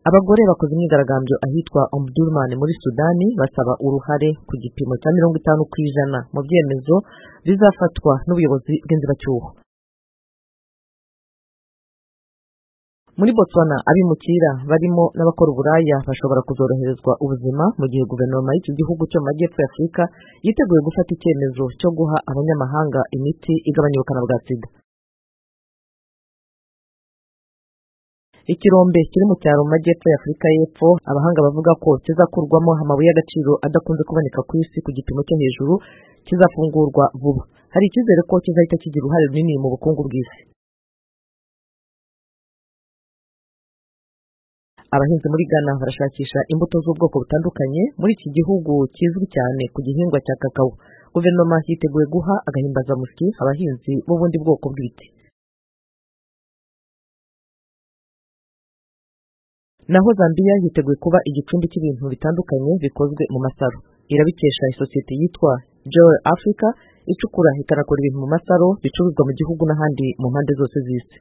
Abagore bakoze imyigaragambyo ahitwa Omdurman muri Sudani basaba uruhare ku gipimo cya mirongo itanu ku ijana mu byemezo bizafatwa n'ubuyobozi bw'inzibacyuho. Muri Botswana abimukira barimo n'abakora uburaya bashobora kuzoroherezwa ubuzima mu gihe guverinoma y'iki gihugu cyo mu majyepfo ya Afurika yiteguye gufata icyemezo cyo guha abanyamahanga imiti igabanya ubukana bwa sida. Ikirombe kiri mu cyaro mu majyepfo ya Afurika y'Epfo abahanga bavuga ko kizakurwamo amabuye y'agaciro adakunze kuboneka ku isi ku gipimo cyo hejuru kizafungurwa vuba. Hari icyizere ko kizahita kigira uruhare runini mu bukungu bw'isi. Abahinzi muri Ghana barashakisha imbuto z'ubwoko butandukanye muri iki gihugu kizwi cyane ku gihingwa cya kakao. Guverinoma yiteguye guha agahimbazamusyi abahinzi b'ubundi bwoko bw'ibiti. Naho Zambiya yiteguye kuba igicumbi cy'ibintu bitandukanye bikozwe mu masaro. Irabikesha isosiyete yitwa Joy Africa icukura ikanakora ibintu mu masaro bicuruzwa mu gihugu n'ahandi mu mpande zose z'isi.